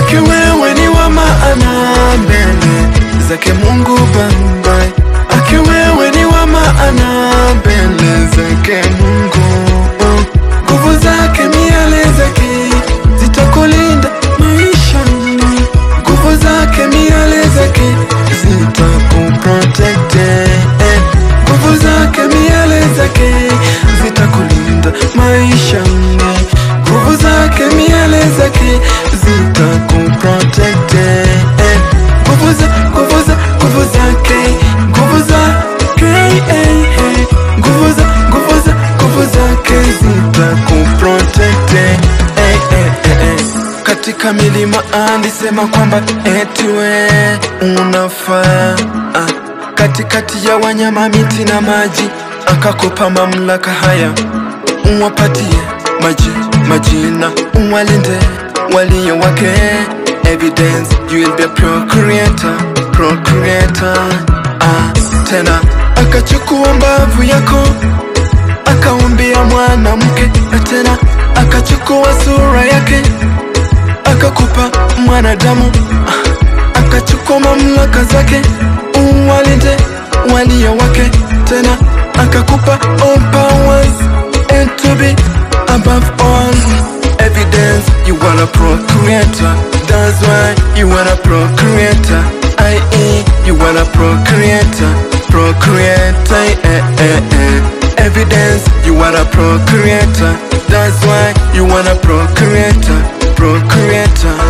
Aki wewe ni wa maana mbele zake Mungu Baba, aki wewe ni wa maana mbele zake Mungu. Nguvu zake, miale zake zitakulinda maishani, nguvu zake, miale zake zitakuprotect, nguvu zake, miale zake zitakulinda maishani, nguvu zake, miale zake zitakuprotect, nguvu za nguvu za nguvu zake nguvu zake eh, eh, nguvu za nguvu za nguvu zake zitakuprotect eh, eh, eh, eh. Katika milima alisema kwamba eti we unafaa ah. Katikati ya wanyama, miti na maji akakupa mamlaka haya, uwapatie maji majina, uwalinde walio wake. Evidence you will be a procreator, procreator. Ah, tena akachukua mbavu yako akaumbia mwanamke, na tena akachukua sura yake akakupa mwanadamu, Ah, akachukua mamlaka zake uwalinde walio wake, tena akakupa all powers and to be above all. Evidence you are a procreator, that's why you are a procreator. I.e. you are a procreator, procreator. Eh, eh, eh. Evidence you are a procreator, that's why you are a procreator, procreator.